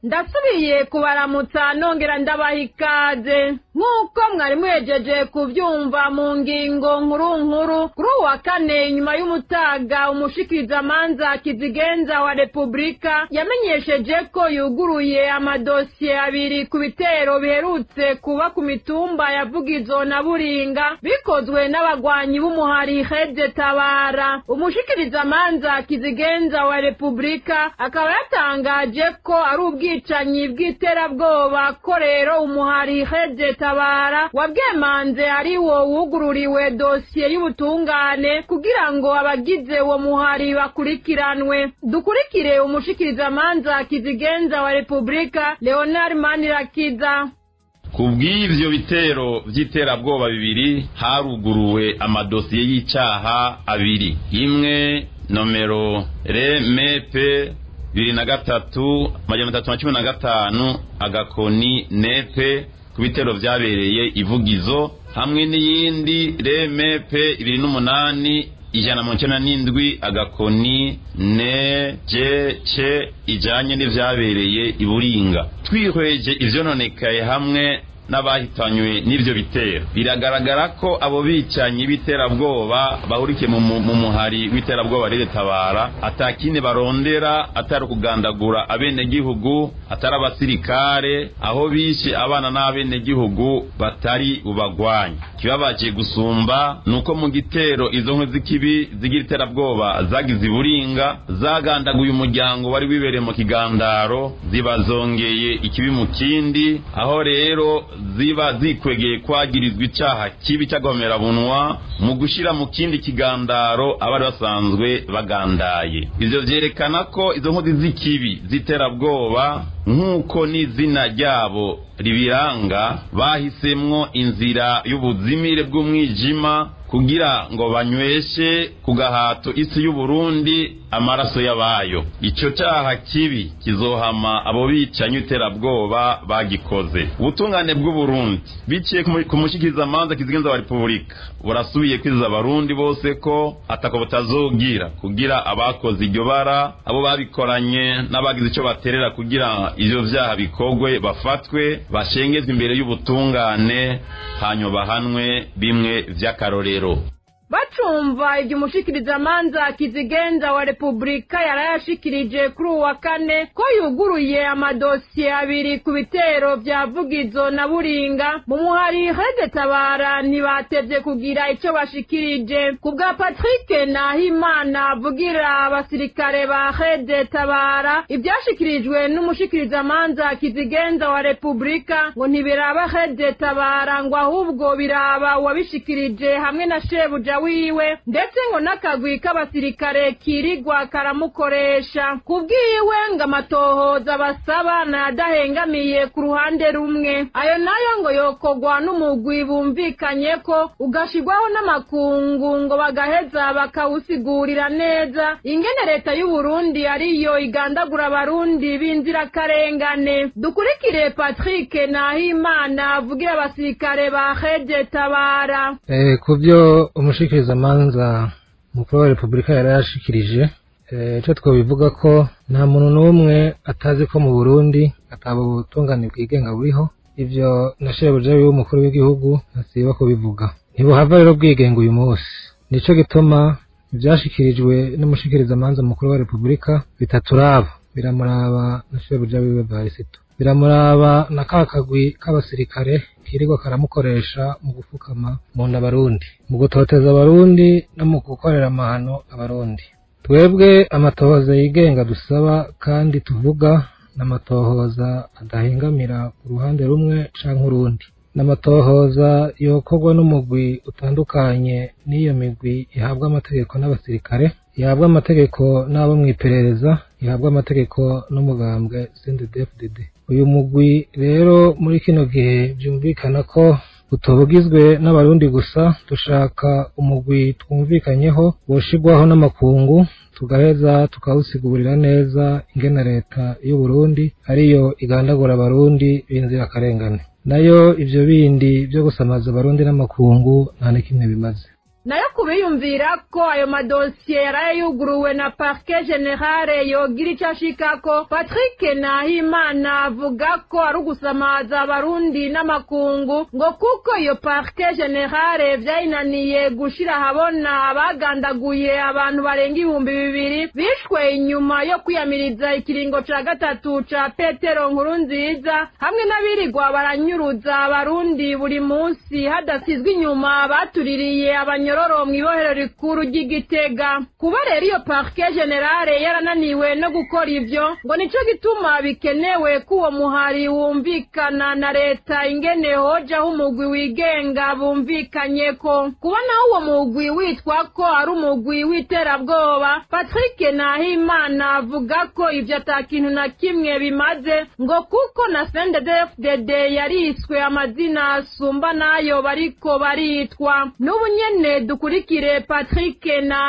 ndasubiye kubaramutsa nongera ndabaha ikaze nk'uko mwari muhejeje kubyumva mu ngingo nkuru nkuru kuri uwa kane nyuma y'umutaga umushikirizamanza kizigenza wa repubulika yamenyesheje ko yuguruye amadosiye abiri ku bitero biherutse kuba ku mitumba ya vugizo na buringa bikozwe n'abagwanyi b'umuhari hede tabara umushikirizamanza kizigenza wa repubulika akaba yatangaje ko ari ubwicanyi bw'iterabwoba ko rero umuhari hede tabara wabwemanze ari wo wugururiwe dosiye y'ubutungane kugira ngo abagize uwo muhari bakurikiranwe dukurikire umushikirizamanza kizigenza wa repubulika leonard manirakiza ku bw'ibyo bitero by'iterabwoba bibiri haruguruwe amadosiye y'icyaha abiri imwe nomero remepe bibiri na gatatu amajana atatu na cumi na gatanu agakoni nepe ku bitero byabereye ivugizo hamwe n'iyindi remepe ibiri n'umunani ijana na mirongo icyenda n'indwi agakoni ne je ce ijyanye n'ibyabereye i buringa twihweje ibyononekaye hamwe n'abahitanywe n'ibyo bitero biragaragara ko abo bicanyi b'iterabwoba bahurikiye mu muhari w'iterabwoba tabara atakindi barondera atari ukugandagura abenegihugu atari abasirikare aho bishe abana n'abenegihugu batari bubagwanye kibabaje gusumba ni uko mu gitero izo nkwe z'ikibi zigira iterabwoba zagize iburinga zagandaguye umuryango wari wibereye mu kigandaro zibazongeye ikibi mu kindi aho rero ziba zikwegeye kwagirizwa icyaha kibi cy'agahomerabunwa mu gushyira mu kindi kigandaro abari basanzwe bagandaye ibyo byerekana ko izo nkozi z'ikibi z'iterabwoba nk'uko n'izina ryabo ribiranga bahisemwo inzira y'ubuzimire bw'umwijima kugira ngo banyweshe ku gahato isi y'uburundi amaraso y'abayo icyo cyaha kibi kizohama abo bicanyi iterabwoba bagikoze ubutungane bw'uburundi biciye ku mushikirizamanza kizigenza wa repubulika burasubiye kwiza abarundi bose ko atako butazogira kugira abakoze iryo bara abo babikoranye n'abagize icyo baterera kugira ivyo vyaha bikogwe bafatwe bashengezwe imbere y'ubutungane hanyuma bahanwe bimwe vy'akarorero bacumva ibyo umushikirizamanza kizigenza wa repubulika yarayashikirije kuri uwa kane ko yuguruye amadosiye abiri ku bitero bya vugizo na buringa mu muhari hede tabara ntibatevye kugira icyo bashikirije ku bwa patrick nahimana avugira abasirikare ba hede tabara ibyashikirijwe n'umushikirizamanza kizigenza wa repubulika ngo ntibiraba hede tabara ngo ahubwo biraba uwabishikirije hamwe na shebuja wiwe ndetse ngo n'akagwi k'abasirikare kirigwa karamukoresha ku bwiwe ngo amatohoza basaba nayadahengamiye ku ruhande rumwe ayo nayo ngo yokogwa n'umugwi bumvikanye ko ugashigwaho n'amakungu ngo bagaheza bakawusigurira neza ingene leta y'uburundi ariyo igandagura abarundi b'inzirakarengane dukurikire patrick nahimana avugira abasirikare ba hede tabara ku byo umushikirizamanza mukuru wa repubulika yari yashikirije icyo twabivuga ko nta muntu n'umwe atazi ko mu burundi ataba ubutungane bwigenga buriho ibyo na shebuja w'umukuru w'igihugu ntasiba kubivuga ntibuhava rero bwigenga uyu munsi nicyo gituma ibyashikirijwe n'umushikirizamanza mukuru wa repubulika bitaturaba biramuraba na shebuja wiwe varisito biramuraba na ka kagwi k'abasirikare kirirwa karamukoresha mu gupfukama mu nda abarundi mu gutoteza abarundi no mu gukorera amahano abarundi twebwe amatohoza yigenga dusaba kandi tuvuga n'amatohoza adahengamira ku ruhande rumwe canke urundi n'amatohoza yokorwa n'umugwi utandukanye n'iyo migwi ihabwa amategeko n'abasirikare ihabwa amategeko n'abo mu iperereza ihabwa amategeko n'umugambwe CNDD-FDD uyu mugwi rero muri kino gihe byumvikana ko utobugizwe n'abarundi gusa dushaka umugwi twumvikanyeho woshigwaho n'amakungu tugaheza tukawusigurira neza ingene leta y'u Burundi ariyo igandagura abarundi b'inzirakarengane nayo ivyo bindi byo gusamaza abarundi n'amakungu nta na kimwe bimaze nayo kubiyumvira ko ayo madosiye yaraye yuguruwe na parke generale yogira ico ashikako patrick nahimana avuga ko ari ugusamaza abarundi n'amakungu ngo kuko iyo parke generale vyayinaniye gushira ahabona abagandaguye abantu barenga ibihumbi bibiri bishwe inyuma yo kwiyamiriza ikiringo ca gatatu ca petero nkuru nziza hamwe n'abirirwa baranyuruza abarundi buri munsi hadasizwe inyuma batuririye abanyororo mw'ibohero rikuru ry'igitega kuba rero iyo parke generale yarananiwe no gukora ivyo ngo nico gituma bikenewe ko uwo muhari wumvikana na leta ingene hojaho umugwi wigenga bumvikanyeko kuba naho uwo mugwi witwa ko ari umugwi w'iterabwoba patrick nahimana avuga ko ivyo ata kintu na kimwe bimaze ngo kuko na sndfdd yariswe amazina asumba n'ayo bariko baritwa n'ubu nyene dukurikire patrick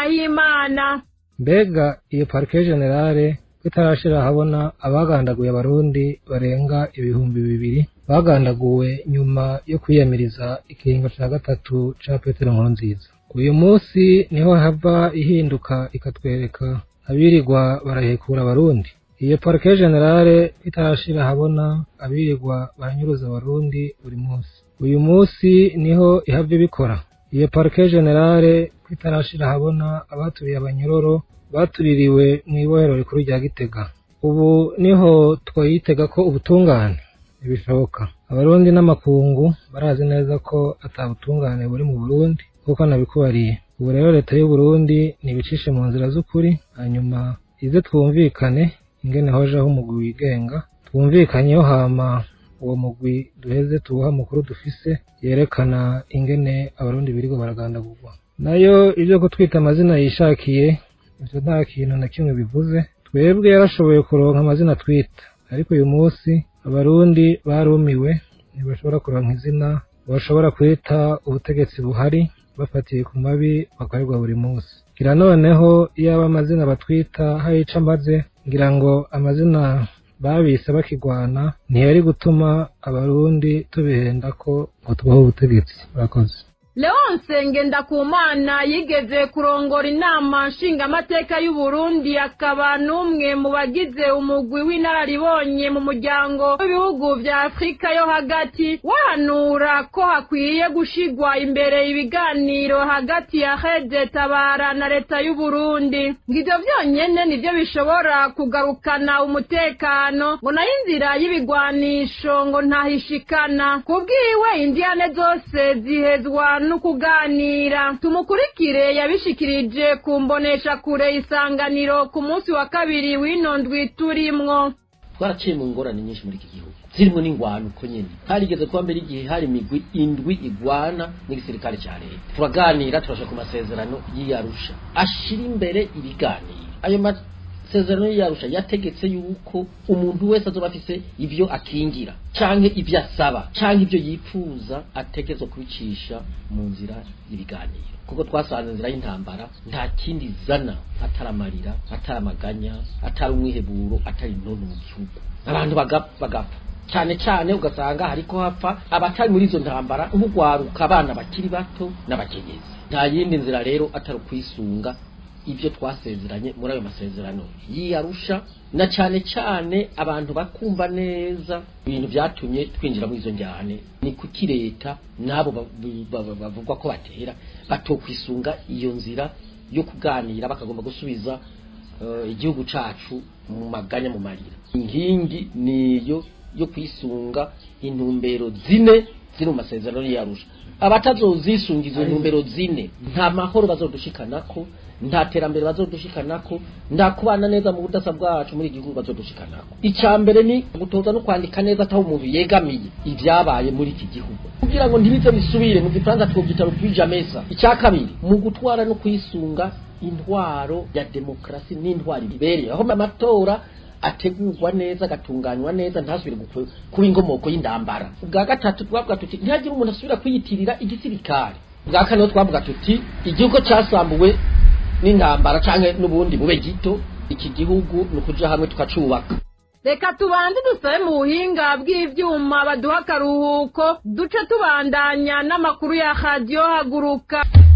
nahimana mbega iyo parike generale itarashira ahabona abagandaguye abarundi barenga ibihumbi bibiri bagandaguwe nyuma yo kwiyamiriza ikiringo ca gatatu ca petero nkurunziza uyu munsi niho hava ihinduka ikatwereka abirirwa barahekura abarundi iyo parike generale itarashira ahabona abirirwa baranyuruza abarundi buri munsi uyu munsi niho ihava ibikora iyo parike generale itarashira ahabona abaturiye abanyororo batuririwe mu ibohero rikuru rya gitega ubu niho twayitega ko ubutungane ntibishoboka abarundi n'amakungu barazi neza ko atabutungane buri mu burundi kuko nabikubariye ubu rero leta y'uburundi nibicishe mu nzira z'ukuri hanyuma ize twumvikane ingene hojeho umugwi wigenga twumvikanyeho hama uwo mugwi duheze tuwuha amakuru dufise yerekana ingene abarundi birirwa baragandagurwa nayo ibyo kutwita amazina yishakiye ivyo nta kintu na kimwe bivuze twebwe yarashoboye kuronka amazina twita ariko uyu munsi abarundi barumiwe ntibashobora kuronka izina bashobora kwita ubutegetsi buhari bafatiye ku mabi bakorerwa buri munsi ngira noneho iyaba amazina batwita hari ico amaze ngira ngo amazina babise bakigwana ntiyari gutuma abarundi tubihenda ko ngo tubaho ubutegetsi murakoze leonse ngendakumana yigeze kurongora inama nshingamateka y'uburundi akaba n'umwe mu bagize umugwi w'inararibonye mu muryango w'ibihugu vya afurika yo hagati wahanura ko hakwiye gushigwa imbere ibiganiro hagati ya hede tabara na leta y'uburundi ngo ivyo vyonyene nivyo bishobora kugarukana umutekano ngo nayo inzira y'ibigwanisho ngo ntahishikana kubwiwe indiyane zose zihezwa no kuganira tumukurikire yabishikirije ku mbonesha kure isanganiro ku munsi wa kabiri w'ino ndwi turimwo twaraciye mu ngorane nyinshi muri iki gihugu zirimo n'ingwano uko nyene harigeze kuba mbere igihe hari imigwi indwi igwana n'igisirikare ca leta turaganira turashaka ku masezerano y'iyarusha ashira imbere ibiganiro ayo masezerano y'iyarusha yategetse yuko umuntu wese azoba afise ivyo akingira canke ivyo asaba canke ivyo yipfuza ategezwa kubicisha mu nzira y'ibiganiro kuko twasanze inzira y'intambara nta kindi zana atari amarira atari amaganya atari umwiheburo atari intono mu gihugu abantu bagapfa bagapfa cyane cyane ugasanga hariko hapfa abatari muri izo ntambara nk'ugwaruka abana bakiri bato n'abakenyezi nta yindi nzira rero atari ukwisunga ibyo twasezeranye muri ayo masezerano yiyarusha na cyane cyane abantu bakumva neza ibintu byatumye twinjira muri izo njyane ni kuki leta n'abo bavugwa ko batera batokwisunga iyo nzira yo kuganira bakagomba gusubiza igihugu cacu mu maganya mu marira inkingi niyo yo kwisunga intumbero zine ziri mu masezerano y'iyarusha abatazozisunga izo ntumbero zine nta mahoro bazodushikanako nta terambere bazodushikanako nta kubana neza mu budasa bwacu muri igihugu bazodushikanako icya mbere ni gutoza no kwandika neza ataho umuntu yegamiye ibyabaye muri iki gihugu kugira ngo ntibize bisubire mu gifaransa twobyita rupija mesa icya kabiri mu gutwara no kwisunga intwaro ya demokarasi n'intwaro ibereye aho amatora ategurwa neza agatunganywa neza ntasubire kuba ingomoko y'indambara ubwa gatatu twavuga tuti ntihagire umuntu asubira kwiyitirira igisirikare ubwa kane twavuga tuti igihugu cyasambuwe n'intambara cyangwa n'ubundi bube gito iki gihugu ni ukuja hamwe tukacubaka reka tubanze dusabe mu buhinga bw'ivyuma baduha akaruhuko duce tubandanya n'amakuru ya radiyo haguruka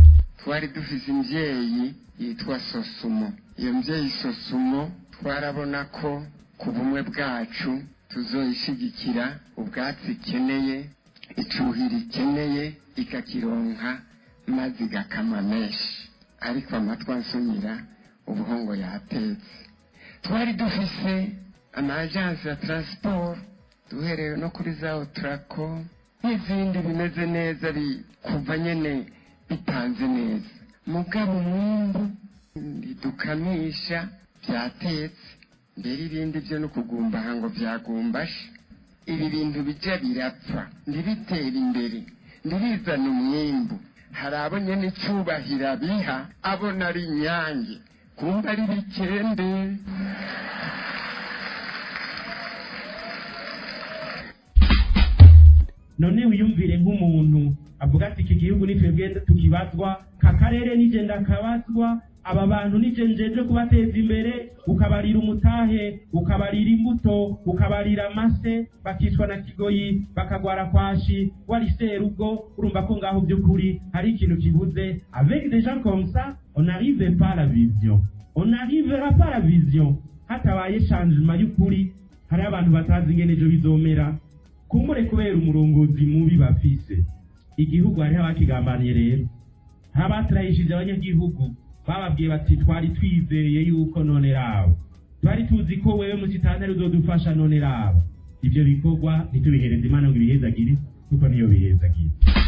twari dufise imvyeyi yitwa sosumo iyo mvyeyi sosumo twarabona ko ku bumwe bwacu tuzoyishigikira ubwatsi ikeneye icuhira ikeneye ikakironka maze igakama menshi ariko amatwi ansumira ubuhongo yatetse twari dufise amajansi ya transport duhereye no kuri za otrako n'izindi bimeze neza kuva nyene bipanze neza mugabo umwumbu ntidukamisha byatetse mbere ibindi byo no kugumbaha ngo byagumbashe ibi bintu bijya birapfa ntibitera imbere ntibizane umwimbu hari abo nyine icyubahiro abiha abona ari inyange kumva ari bikende none wiyumvire nk'umuntu avuga ati iki gihugu ni twebwe tukibazwa ka karere nije ndakabazwa aba bantu nije njeje kubateza imbere ukabarira umutahe ukabarira imbuto ukabarira amase bakicwa na kigoyi bakagwara kwashi wari serugo urumva ko ngaho by'ukuri hari ikintu kibuze avec des gens comme ça on n'arrive pas à la vision on n'arrivera pas à la vision hatabaye changement y'ukuri hari abantu batazi ingene ejo bizomera kumbure kubera umurongozi mubi bafise igihugu hariho abakigambaniye rero hari abaturahishije abanyagihugu bababwiye bati twari twizeye yuko none rabo twari tuzi ko wewe musitantari uzodufasha none rabo ivyo bikorwa ntitubihereze imana ngo ibihezagire kuko niyo bihezagire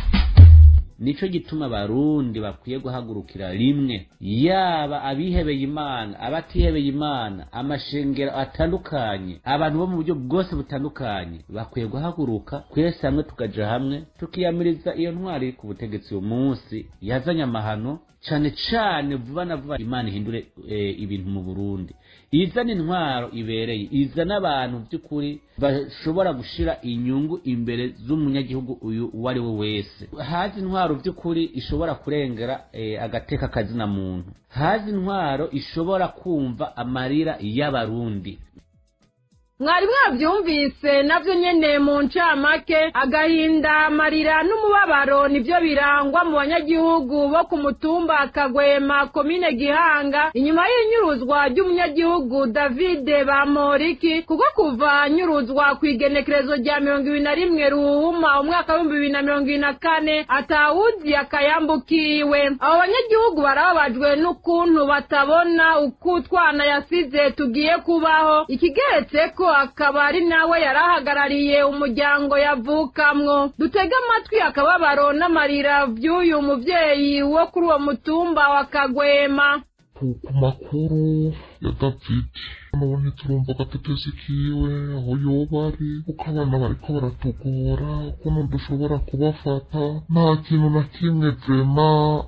nico gituma abarundi bakwiye guhagurukira rimwe yaba abihebeye imana abatihebeye imana amashengero atandukanye abantu bo mu buryo bwose butandukanye bakwiye guhaguruka twese hamwe tukaja hamwe tukiyamiriza iyo ntwari iri ku butegetsi uyu munsi yazanye amahano cane cane vuba na vuba imana ihindure e, ibintu mu burundi izana intwaro ibereye izana abantu by'ukuri bashobora gushira inyungu imbere z'umunyagihugu uyu uwo ari we wese hazi intwaro by'ukuri ishobora kurengera e, agateka kazina muntu hazi intwaro ishobora kumva amarira y'abarundi mwari mwabyumvise nabyo nyene mu ncamake agahinda amarira n'umubabaro nibyo birangwa mu banyagihugu bo ku mutumba akagwema komine gihanga inyuma y'inyuruzwa ry'umunyagihugu davide bamoriki kuko kuva anyuruzwa ku igenekerezo rya mirongo ibiri na rimwe ruhuma umwaka w'ibihumbi bibiri na mirongo ibiri na kane atawuzi akayambukiwe abo banyagihugu barababajwe n'ukuntu batabona uko utwana yasize tugiye kubaho ikigeretse ko akaba ari nawe yari ahagarariye umuryango yavukamwo dutege amatwi akababaro n'amarira by'uyu mubyeyi wo kuri uwo mutumba wa kagwema ku makuru ya david nabo ntiturumva agatotezi kiwe aho yoba ari kuko abana bariko baratugora ukuntu dushobora kubafata nta kintu na kimwe vrema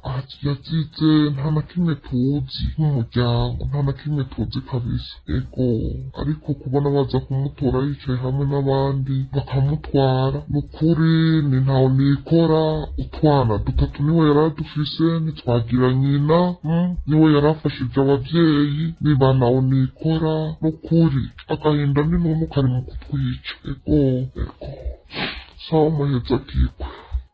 yazize nta na kimwe tuzi nk'umuryango nta na kimwe tuzi kabisa ego ariko kubona baza kumutora yicaye hamwe n'abandi bakamutwara ni ukuri ni ntawe nikora utwana dutatu niwe yari adufise ntitwagira nyina mm, niwe yari afashije abavyeyi niba nawe nikora n'ukuri agahinda n'inunu kari mu kutwica ego ego sawa muheza akikwe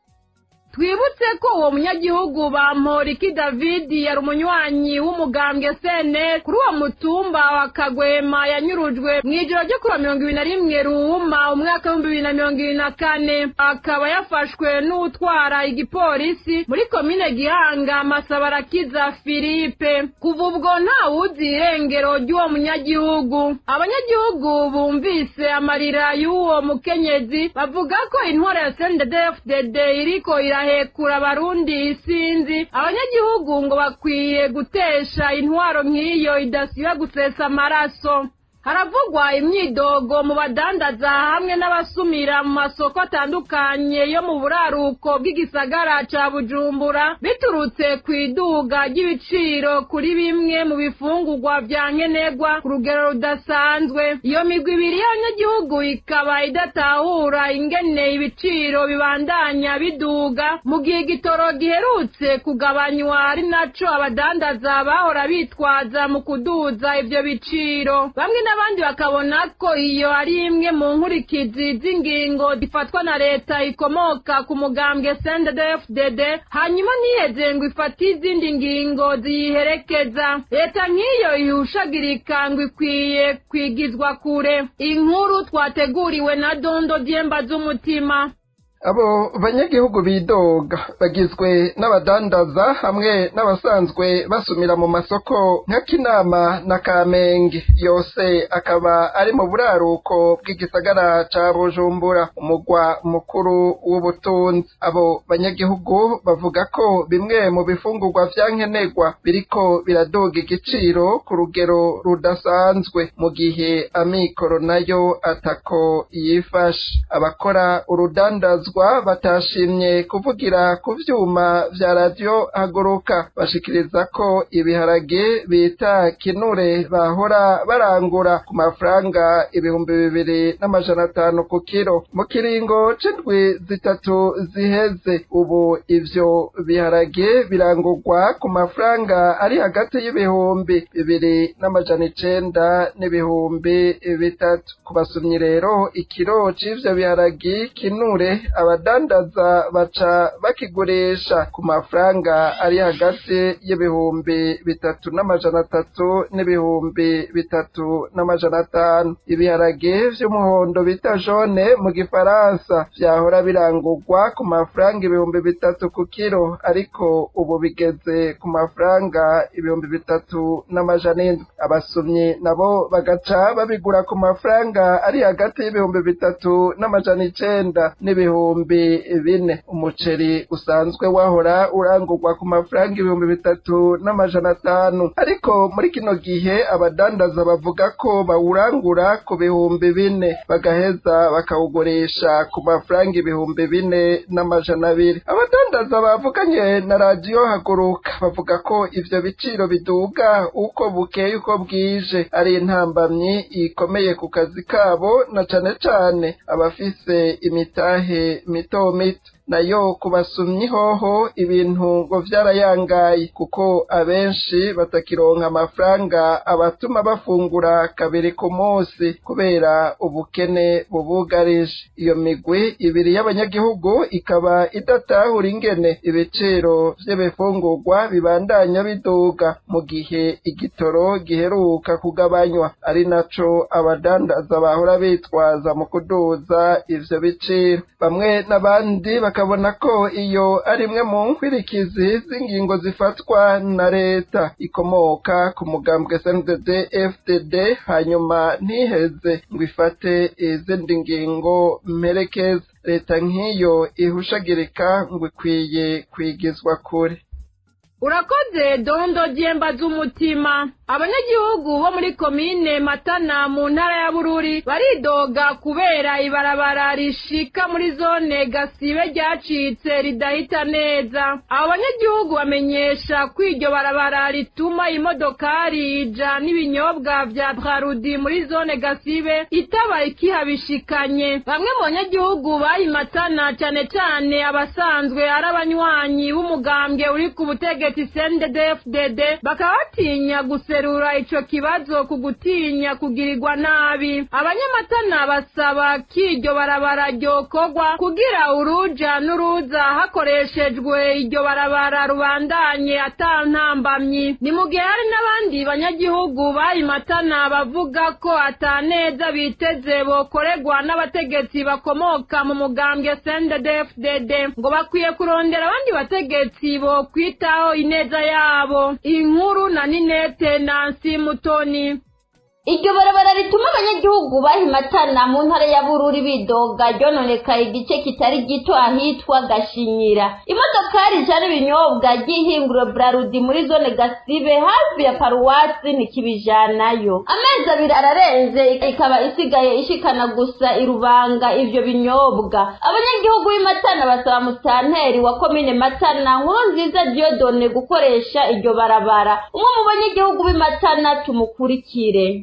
twibutse ko uwo munyagihugu bamporiki david yari umunywanyi w'umugambwe sene kuri uwo mutumba wa kagwema yanyurujwe mu ijoro ryo kuri mirongo ibiri na rimwe ruhuma umwaka w'ibihumbi bibiri na mirongo ibiri na kane akaba yafashwe n'utwara igipolisi muri komine gihanga masabarakiza philippe kuva ubwo ntawuzi irengero ry'uwo munyagihugu abanyagihugu bumvise amarira y'uwo mukenyezi bavuga ko intwaro ya sndfdd iriko ira hekura abarundi isinzi abanyagihugu ngo bakwiye gutesha intwaro nk'iyo idasiba gusesa amaraso haravugwa imyidogo mu badandaza hamwe n'abasumira mu masoko atandukanye yo mu buraruko bw'igisagara ca bujumbura biturutse ku iduga ry'ibiciro kuri bimwe mu bifungurwa vya nkenerwa ku rugero rudasanzwe iyo migwi ibiri y'abanyagihugu ikaba idatahura ingene ibiciro bibandanya biduga mu gihe igitoro giherutse kugabanywa ari naco abadandaza bahora bitwaza mu kuduza ivyo biciro bamwe n'abandi bakabona ko iyo ari imwe mu nkurikizi z'ingingo zifatwa na leta ikomoka ku mugambwe CNDD-FDD hanyuma ntiheze ngo ifate izindi ngingo ziyiherekeza leta nk'iyo ihushagirika ngo ikwiye kwigizwa kure inkuru twateguriwe na dondo dyemba z'umutima abo banyagihugu bidoga bagizwe n'abadandaza hamwe n'abasanzwe basumira mu masoko nka kinama na kamenge yose akaba ari mu buraruko bw'igisagara ca bujumbura umugwa mukuru w'ubutunzi abo banyagihugu bavuga ko bimwe mu bifungurwa vya nkenerwa biriko biradoga igiciro ku rugero rudasanzwe mu gihe amikoro nayo atako yifashe abakora urudandazwa batashimye kuvugira ku vyuma vya radiyo haguruka bashikiriza ko ibiharage bita kinure bahora barangura ku mafaranga ibihumbi bibiri n'amajana atanu ku kiro mu kiringo c'indwi zitatu ziheze ubu ivyo biharage birangurwa ku mafaranga ari hagati y'ibihumbi bibiri n'amajana icenda n'ibihumbi bitatu ku basumyi rero ikiro c'ivyo biharage kinure abadandaza baca bakigurisha ku mafaranga ari hagati y'ibihumbi bitatu n'amajana atatu n'ibihumbi bitatu n'amajana atanu ibiharage vy'umuhondo bita jone mu gifaransa vyahora birangurwa ku mafaranga ibihumbi bitatu ku kiro ariko ubu bigeze ku mafaranga ibihumbi bitatu n'amajana indwi abasumyi nabo bagaca babigura ku mafaranga ari hagati y'ibihumbi bitatu n'amajana icenda n'ibihumbi bine umuceri usanzwe wahora urangurwa ku mafaranga ibihumbi bitatu n'amajana atanu ariko muri kino gihe abadandaza bavuga ko bawurangura ku bihumbi bine bagaheza bakawugurisha ku mafaranga ibihumbi bine n'amajana abiri abadandaza bavuganye na radiyo haguruka bavuga ko ivyo biciro biduga uko bukeye uko bwije ari intambamyi ikomeye ku kazi kabo na cane cane abafise imitahe mito mito nayo kubasumyi hoho ibintu ngo vyarayangaye kuko abenshi batakironka amafaranga abatuma bafungura kabiri ku munsi kubera ubukene bubugarije iyo migwi ibiri y'abanyagihugu ikaba idatahura ingene ibiciro vy'ibifungurwa bibandanya biduga mu gihe igitoro giheruka kugabanywa ari naco abadandaza bahora bitwaza mu kuduza ivyo biciro bamwe n'abandi bakabona ko iyo ari imwe mu nkwirikizi z'ingingo zifatwa na leta ikomoka ku mugambwe SNDD FDD hanyuma ntiheze ngo ifate izindi ngingo mperekeza leta nk'iyo ihushagirika ngo ikwiye kwigizwa kure urakoze dondo dyemba z'umutima abanyagihugu bo muri komine matana mu ntara ya bururi baridoga kubera ibarabara rishika muri zone gasibe ryacitse ridahita neza abo banyagihugu bamenyesha ko iryo barabara rituma imodokari ija n'ibinyobwa vya brarudi muri zone gasibe itaba ikihabishikanye bamwe mu banyagihugu bayimatana cane cane abasanzwe ari abanywanyi b'umugambwe uri ku butegetsi CNDD-FDD bakaba batinya guserura ico kibazo ku gutinya kugirirwa nabi abanyamatana basaba ko iryo barabara ryokorwa kugira uruja n'uruza hakoreshejwe iryo barabara rubandanye ata ntambamyi ni mu gihe hari n'abandi banyagihugu bayimatana bavuga ko ataneza biteze bokorerwa n'abategetsi bakomoka mu mugambwe CNDD-FDD ngo bakwiye kurondera abandi bategetsi bokwitaho ineza yabo inkuru na ninete nansi mutoni iryo barabara rituma abanyagihugu bahimatana mu ntara ya bururi bidoga ryononekaye igice kitari gito ahitwa gashinyira imodokari ijana ibinyobwa ry'ihinguro brarudi muri zone gasibe hafi ya paruwasi ntikibijanayo amezi abiri ararenze ikaba isigaye ishikana gusa irubanga ivyo binyobwa abanyagihugu b'imatana basaba musitanteri wa komine matana nkuru nziza diodone gukoresha iryo barabara umwe mu banyagihugu b'imatana tumukurikire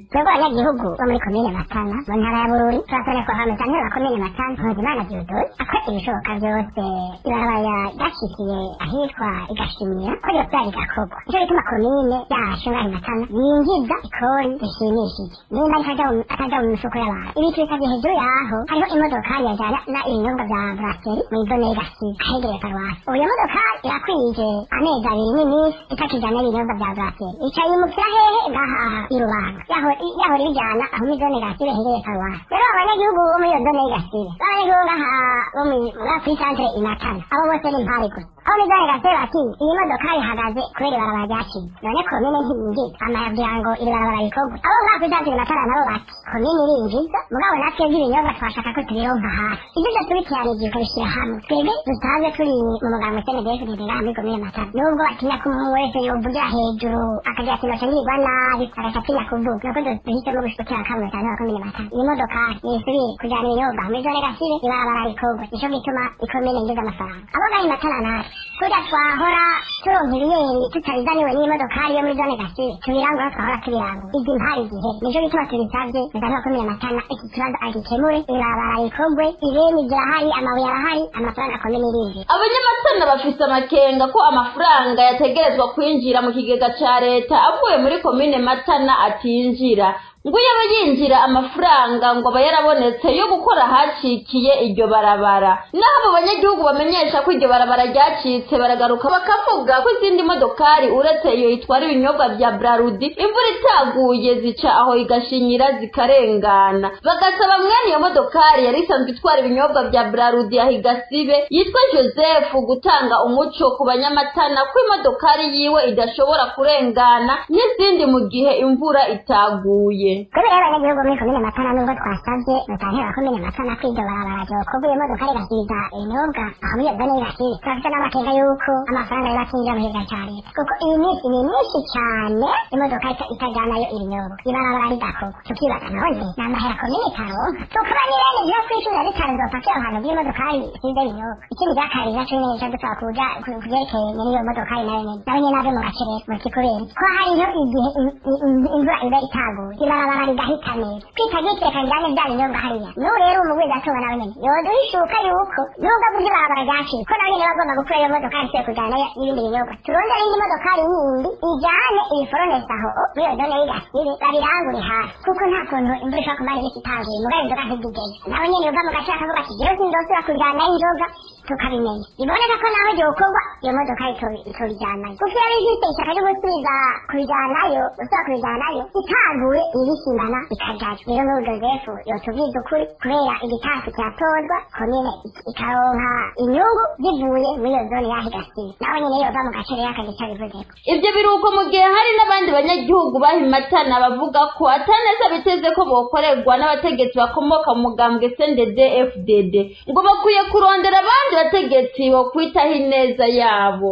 twebwe abanyagihugu bo muri komine matana mu ntara ya bururi turasabye ko hameza ntebe wa komine matana mpuzimana diodore akora ibishoboka byose ibarabara ryashikiye ahitwa igashimira ko ryose rigakorwa nicyo gituma komine yacu ngaho matana yinjiza ikori rishimishije nimba ataja mu mifuko y'abantu ibi tubisabye hejuru yaho hariho imodokari yajyana na ibinyobwa bya braseri mu idone y'igasiga ahegereye paruwasi ubu iyo modokari irakwije amezi abiri n'iminsi itakijyana ibinyobwa bya braseri icaye umukira hehe ngaha i rubanga yahora ibijyana aho muri zone gasire hegereye paruwasi rero abanyagihugu bo muri iyo zone y'gasire b'abanyagihugu ngaha bo kuri santere imatana abo bose ni impari gusa aho muri zone gasire bati iyi modokari ihagaze kubera ibarabara ryaciye none komine ntiyinjiza amayabwira ngo iri barabara rikorwa abo ngaha kuri santere imatana nabo bati komine irinjiza mugabo natwe by'ibinyobwa twashaka ko tubironka hafi ibyo byose biteranije ukabishyira hamwe twebwe dusanzwe turi mu muganga cndf ngaha muri komine matana nubwo batinya ko umuntu wese yovugira hejuru akagira ati noca ngirwa nabi agaca atinya kuvuga nuko duhisemo gushikira kamwe cyane wa komine matana iyi modokari nisubire kujyana ibinyobwa muri zone gasire ibarabara rikorwa nico gituma ikomine yinjiza amafaranga abo ngaha imatana natwe kurya twahora turonka ibiyeri tutabizaniwe n'iyi modokari yo muri zone gasire tubirangura twahora tubirangura izi mpari igihe nico gituma tubisabye muganga wa komine matana iki kibazo agikemure ibarabara rikorwe ibeni zirahari amabuye arahari amafaranga komine irinjiza abanyamatana bafise amakenga ko amafaranga yategerezwa kwinjira mu kigega ca leta avuye muri komine matana atinjira ngo iyo aba yinjira amafaranga ngo aba yarabonetse yo gukora ahacikiye iryo barabara naho abo banyagihugu bamenyesha ko iryo barabara ryacitse baragaruka bakavuga ko izindi modokari uretse iyo itwara ibinyobwa bya brarudi imvura itaguye zica aho igashinyira zikarengana bagasaba mwene iyo modokari yari isanzwe itwara ibinyobwa bya brarudi aho igasibe yitwa joseph gutanga umuco ku banyamatana ko imodokari yiwe idashobora kurengana n'izindi mu gihe imvura itaguye kubera abanyagihugu muri komine matana nubwo twasabye mutantera wa komine matana ko iryo barabara ryokorwa iyo modoka rigasiza ibinyobwa aho muri iyo zone y'igasize turafite n'amakenga y'uko amafaranga yaba atinjira mu kigega cya leta kuko iyi minsi ni myinshi cyane imodoka itajyanayo ibinyobwa ibarabara ridakorwa tukibaza none ni amahera komine itaronka tukaba ni bene byo kwishyura bitanu zopakira ahantu bw'imodokari isize ibinyobwa ikindi cya kabiri naco nyene cyo dusaba kuja kuvyerekeye n'iyo modokari nayo nyene nawe nyene ave mu gace rero mu kikubera ko hariho igihe imvura iba itaguye ibarabara rigahita neza kwitagikire kanjyane bya binyobwa hariya n'ubu rero umugwiza atuba nawe nyene yoduhishuka yuko nubwo avuze ibarabara ryaciye ko nawe nyene bagomba gukura iyo modokari isiye kujyana n'ibindi binyobwa turondere indi modokari yindi ijyane ibiforonesi aho muri iyo zone y'igasibe babirangure hasi kuko nta kuntu imvura ishobora kumara iminsi itangiye mugabo inzoga ntizigeze nawe nyene uva mu gace akavuga ati jewe sindosubira kujyanayo inzoga tukabimenya biboneka ko naho ryokorwa iyo modoka itobijyanayo kuko iyo bifite ishyaka ryo gusubiza kubijyanayo gusubira kubijyanayo itaguye ibisimbana ikajyayo rero n'ubu josefu yotubwiza ukuri kubera igitasi kiratozwa komine ikaronka inyungu zivuye muri iyo zone yaho igasiba nawe nyene yova mu gace rero akagica bivuzeko ibyo biruko mu gihe hari n'abandi banyagihugu bahimatana bavuga ko ataneza biteze ko bokorerwa n'abategetsi bakomoka mu mugambwe cndd fdd ngo bakwiye kurondera abandi bategetsi bo kwitaho ineza yabo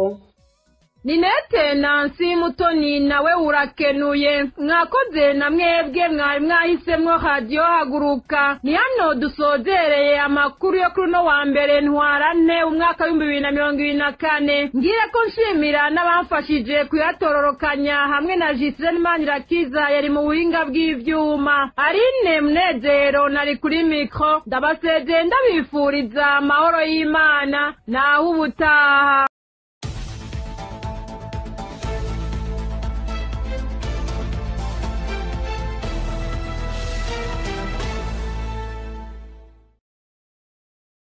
ninete nansi mutoni nawe urakenuye mwakoze na mwebwe mwari mwahisemwo radiyo haguruka ni hano dusozereye amakuru yo kuri uno wa mbere ntwarante umwaka w'ibihumbi bibiri na mirongo ibiri na kane ngire ko nshimira n'abamfashije kuyatororokanya hamwe na jisirene manirakiza yari mu buhinga bw'ivyuma arine munezero nari kuri mikro ndabasezeye ndabifuriza amahoro y'imana naho ubutaha